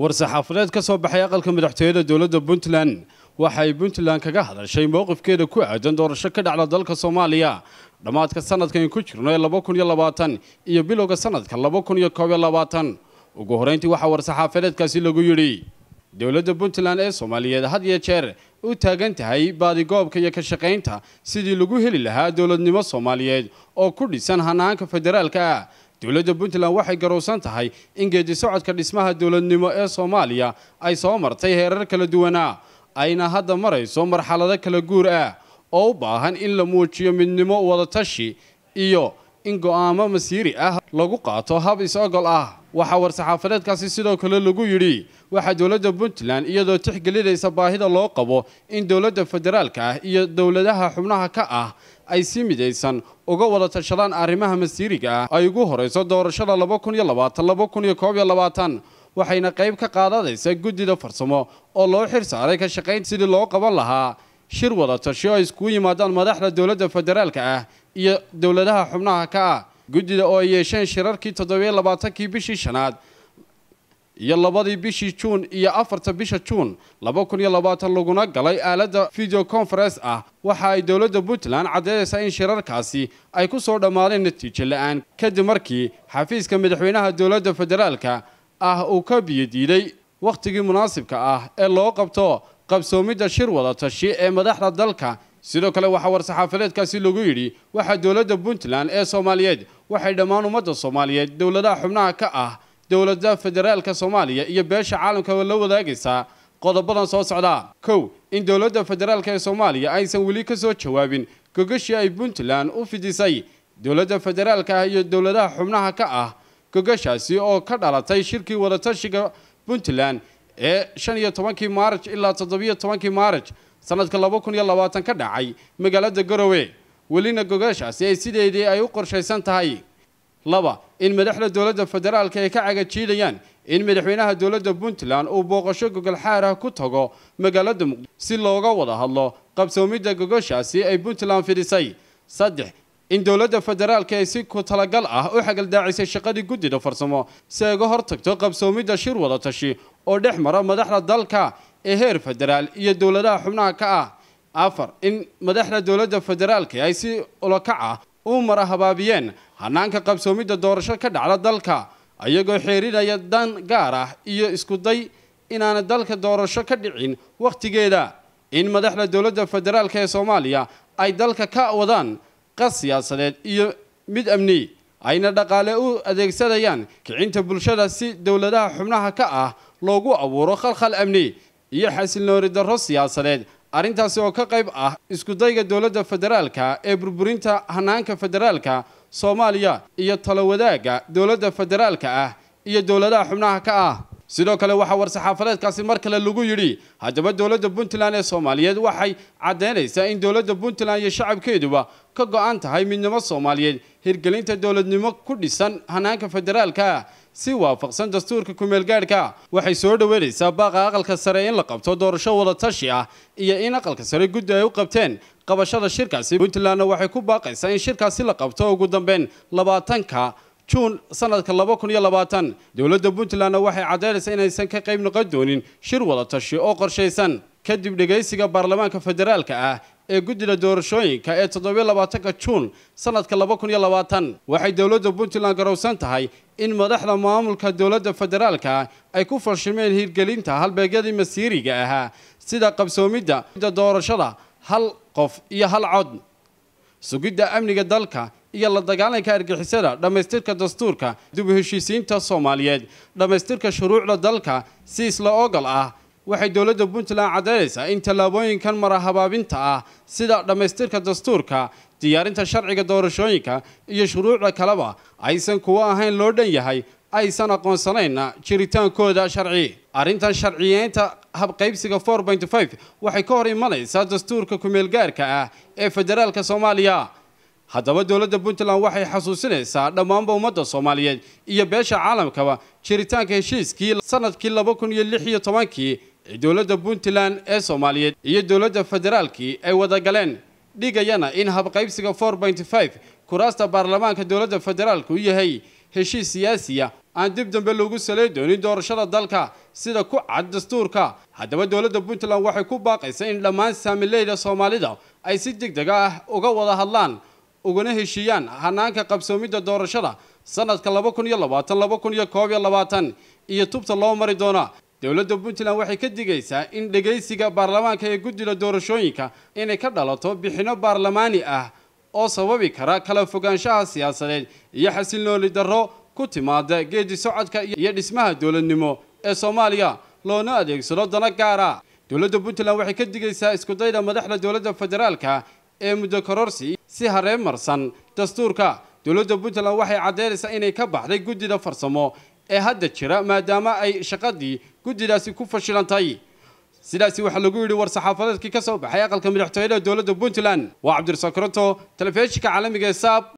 war-saxaafadeed ka soo baxay aqalka madaxtooyada dowladda puntland waxay puntland kaga hadashay mowqifkeeda ku aadan doorasho ka dhacda dalka soomaaliya dhammaadka sanadkan ku jirno ee laba kun iyo labaatan iyo bilowga sanadka laba kun iyo koob iyo labaatan ugu horreyntii waxaa war-saxaafadeedkaasi lagu yidhi dowladda puntland ee soomaaliyeed had iyo jeer u taagan tahay baadigoobka iyo ka shaqaynta sidii lagu heli lahaa dowladnimo soomaaliyeed oo ku dhisan hanaanka federaalka ah dowladda puntland waxay garowsan tahay in geedi socodka dhismaha dowladnimo ee soomaaliya ay soo martay heerar kala duwanaa ayna hadda marayso marxalado kala guur ah oo u baahan in la muujiyo midnimo wadatashi iyo in go'aamo masiiri ah lagu qaato hab is-ogol ah waxaa war-saxaafadeedkaasi sidoo kale lagu yidhi waxaa dowladda puntland iyadoo tixgelinaysa baahida loo qabo in dowladda federaalka ah iyo dowladaha xubnaha ka ah ay si midaysan uga wada tashadaan arrimaha masiiriga ah ay ugu horayso doorashada laba kun iyo labaatan laba kun iyo koob iyo labaatan waxayna qayb ka qaadadaysa guddida farsamo oo loo xir saaray ka shaqayn sidii loo qaban lahaa shir wada tashi oo ay iskugu yimaadaan madaxda dowladda federaalka ah iyo dowladaha xubnaha ka ah guddida oo ay yeesheen shirarkii toddobiyo labaatankii bishii shanaad iyo labadii bishii juun iyo afarta bisha juun laba kun iyo labaatan laguna galay aaladda video conference ah waxa ay dowladda puntland caddeynaysaa in shirarkaasi ay ku soo dhammaadeen natiijo la-aan kadib markii xafiiska madaxweynaha dowladda federaalka ah uu ka biyodiiday wakhtigii munaasibka ah ee loo qabto qabsoomidda shir wada tashi ee madaxda dalka sidoo kale waxaa war-saxaafadeedkaasi lagu yidhi waxaa dowladda puntland ee soomaaliyeed waxay dhammaan ummadda soomaaliyeed dowladaha xubnaha ka ah dowladda federaalka soomaaliya iyo beesha caalamka la wadaagaysaa qodobadan soo socda kow in dowladda federaalka ee soomaaliya aysan weli ka soo jawaabin gogashii ay puntland u fidisay dowladda federaalka ah iyo dowladaha xubnaha ka ah gogashaasi oo ka dhalatay shirkii wadatashiga puntland ee shan iyo tobankii maaraj ilaa toddobiyo tobankii maaraj sanadka laba kun iyo labaatan ka dhacay magaalada garowe welina gogashaasi ay sideedii ay u qorshaysan tahay laba in madaxda dowladda federaalka ay ka cagajiidayaan in madaxweynaha dowladda puntland uu booqasho gogol xaar ah ku tago magaalada muqdisho si looga wada hadlo qabsoomidda gogoshaasi ay puntland fidhisay saddex in dowladda federaalka ay si ku talagal ah u xagaldaacisay shaqadii guddida farsamo si ay uga hortagto qabsoomidda shir wada tashi oo dhex mara madaxda dalka ee heer federaal iyo dowladaha xubnaha ka ah afar in madaxda dowladda federaalka ay si ulakac ah u mara habaabiyeen hanaanka qabsoomidda doorasho ka dhacda dalka ayagoo xeerinaya dan gaar ah iyo isku day inaana dalka doorasho ka dhicin wakhtigeeda in madaxda dowladda federaalka ee soomaaliya ay dalka ka wadaan qas siyaasadeed iyo mid amni ayna dhaqaale u adeegsadayaan kicinta bulshada si dowladaha xubnaha ka ah loogu abuuro khalkhal amni iyo xasilnoori darro siyaasadeed arrintaasi oo ka qayb ah iskudayga dowladda federaalka ee burburinta hanaanka federaalka soomaaliya iyo talo wadaagga dowladda federaalka ah iyo dowladaha xubnaha ka ah sidoo kale waxaa war-saxaafadeedkaasi mar kale lagu yidhi haddaba dowladda puntland ee soomaaliyeed waxay caddaynaysaa in dowladda puntland iyo shacabkeeduba ka go-an tahay midnimo soomaaliyeed hirgelinta dowladnimo ku dhisan hanaanka federaalka si waafaqsan dastuurka kumeelgaadhka waxay soo dhoweynaysaa baaqa aqalka sare in la qabto doorasho wada tashi ah iyo in aqalka sare guddi ay u qabteen qabashada shirkaasi puntlandna waxay ku baaqaysaa in shirkaasi la qabto ugu dambeyn labaatanka juun sanadka laba kun iyo labaatan dowladda puntlandna waxay caddaynaysaa inaysan ka qayb noqon doonin shir wada tashi oo qorshaysan kadib dhegaysiga baarlamaanka federaalka ah ee guddida doorashooyinka ee toddobiyo labaatanka juun sanadka laba kun iyo labaatan waxay dowladda puntland garowsan tahay in madaxda maamulka dowladda federaalka ay ku fashilmeen hirgelinta halbeegyadii masiiriga ahaa sida qabsoomidda doorashada hal qof iyo hal cod sugidda amniga dalka iyo la dagaalanka argixisada dhammaystirka dastuurka dib u heshiisiinta soomaaliyeed dhammaystirka shuruucda dalka si isla ogol ah waxay dowladda puntland caddaynaysaa in tallaabooyinkan mara habaabinta ah sida dhammaystirka dastuurka diyaarinta sharciga doorashooyinka iyo shuruucda kaleba aysan kuwo ahayn loo dhan yahay aysan aqoonsanayna jiritaankooda sharci arrintan sharciyeynta habqaybsiga waxay ka hor imanaysaa dastuurka kumeelgaarka ah ee federaalka soomaaliya haddaba dowladda puntland waxay xasuusinaysaa dhammaanba ummadda soomaaliyeed iyo beesha caalamkaba jiritaanka heshiiskii sanadkii laba kun iyo lix iyo tobankii ee dowladda puntland ee soomaaliyeed iyo dowladda federaalkii ay wada galeen dhigayana in habqaybsiga kuraasta baarlamaanka dowladda federaalka u yahay heshiis siyaasiya aan dib dambe loogu salay doonin doorashada dalka sida ku cad dastuurka haddaba dowladda puntland waxay ku baaqaysaa in dhammaan saamileyda soomaalida ay si deg deg ah uga wada hadlaan ugana heshiiyaan hanaanka qabsoomidda doorashada sanadka laba kun iyo labaatan laba kun iyo koob iyo labaatan iyo tubta loo mari doona dowladda puntland waxay ka digaysaa in dhegaysiga baarlamaanka ee guddida doorashooyinka inay ka dhalato bixinno baarlamaani ah oo sababi kara kala fogaanshaha siyaasadeed iyo xasilnooli darro ku timaada geedi socodka iyo dhismaha dowladnimo ee soomaaliya loona adeegsado dano gaara dowladda puntland waxay ka digaysaa iskudayda madaxda dowladda federaalka ee muddo kororsi si hareen marsan dastuurka dowladda puntland waxay caddeynaysaa inay ka baxday guddida farsamo ee hadda jira maadaama ay shaqadii guddidaasi ku fashilantay sidaasi waxaa lagu yidhi war-saxaafadeedkii ka soo baxay aqalka madaxtooyada dowladda puntland waa cabdirasaaq koronto telefishinka caalamiga ee saab